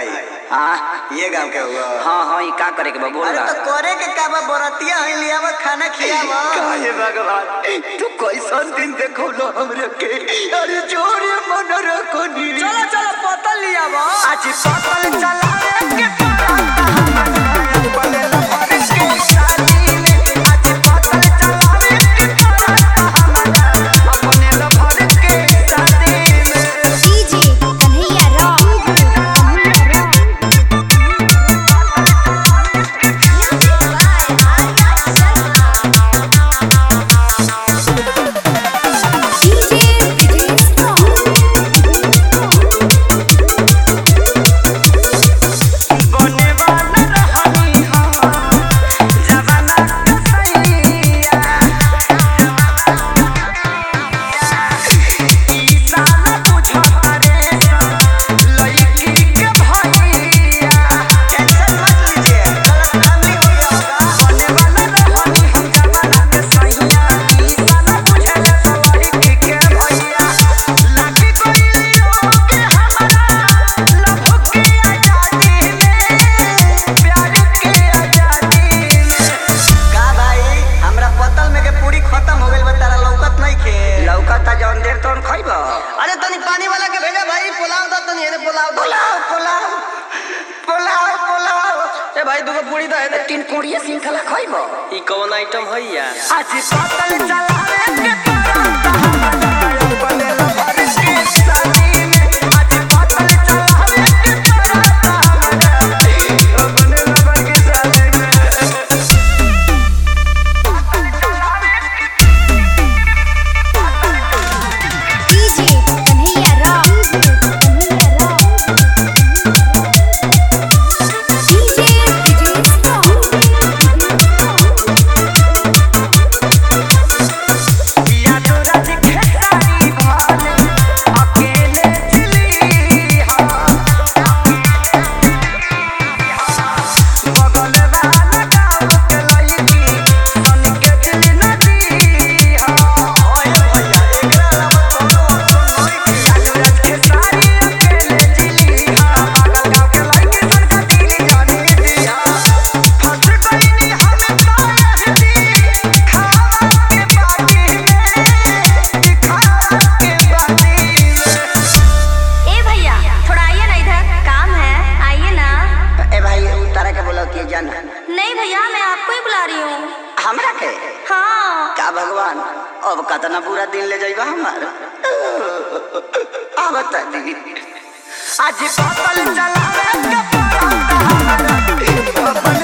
भाई हाँ ये गांव के हुआ हाँ हाँ ये का करे के बा बोल अरे ना तो करे के का बा बरतिया है लियावा खाना खियावा काहे भगवान तू कैसन दिन देखौलो हमरे के अरे जोरे मन रखो नी चलो चलो पतल लियावा आज पतल चलावे के पराता हमर बलेला फरस के शादी में आज पतल चलावे के पराता हमर अपने ला फरस के शादी में DJ Kanhaiya rock Kanhaiya rock DJ Brijesh बने वाला रहनी हम जवाना कसैया ई साला बुझता रे लड़की के भैया टेंशन मत लीजिए गलत फैमिली हो गया होगा बने वाला रहनी हम जवाना कसैया ई साला बुझले लड़की के भैया लागी गइल के हमारा लभ के आजादी में प्यार के आजादी में का भाई हमरा पतल में के पूरी खत्म हो गइल बा तारा लौकत नहीं खे लौकता जौन देर तौन खइब अरे तनी पानी वाला के भेजा भाई पुलाव दो तनी एने पुलाव दो पुलाव पुलाव पुलाव पुलाव ए भाई दुगो पूरी दो एने तीन कोड़िए श्रृंखला खइब ई कौन आइटम है यार आज पतल चलावे के पराता हमर बनेला फरस के शादी में आज पतल चलावे के पराता हमर बनेला फरस के शादी में DJ Kanhaiya rock Kanhaiya rock DJ Brijesh या तोरा दिखे सारी भाले अकेले चली हा बगल वाला गाँव के लड़की सन के दिल नदी हा ओए भैया एकरा अलावा कोनो ऑप्शन नहीं खे या तोरा दिखे सारी अकेले चली हा बगल गाँव के लड़की सन के दिल जानी दिया फंस गईनी हम तारहती खावा के बाटी में दिखावा के बाटी में ए भैया थोड़ा आइए ना इधर काम है आइए ना ए भाई तारा के बोला कि जाना नहीं भैया मैं आपको ही बुला रही हूँ हमरा के हाँ का भगवान अब कतना बुरा दिन ले जाइबा हमार आ बता दी आज पतल चलावे के पराता हमारा अपन